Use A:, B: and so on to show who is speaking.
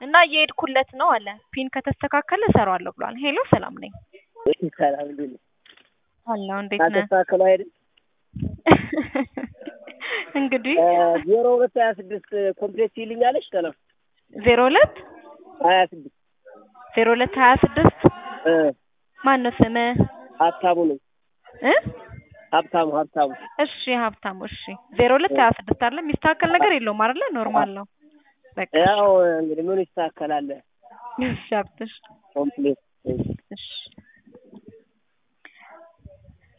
A: እና እየሄድኩለት ነው አለ። ፒን ከተስተካከለ እሰራዋለሁ ብሏል። ሄሎ ሰላም ነኝ
B: ሰላም እንዴት ነህ?
A: አለሁ። እንዴት ነህ?
B: አልተስተካከለው አይደል?
A: እንግዲህ
B: ዜሮ ሁለት ሀያ ስድስት ኮምፕሌት ይልኛለች ሰላም
A: ዜሮ ሁለት
B: ሀያ ስድስት
A: ዜሮ ሁለት ሀያ ስድስት
B: እ
A: ማን ነው ስምህ?
B: ሀብታሙ ነኝ
A: እ
B: ሀብታሙ ሀብታሙ
A: እሺ ሀብታሙ እሺ ዜሮ ሁለት ሀያ ስድስት አለ የሚስተካከል ነገር የለውም አይደለ? ኖርማል ነው። በቃ
B: ያው እንግዲህ ምን ይስተካከላል
A: እሺ ሀብትሽ
B: ኮምፕሌት
A: እሺ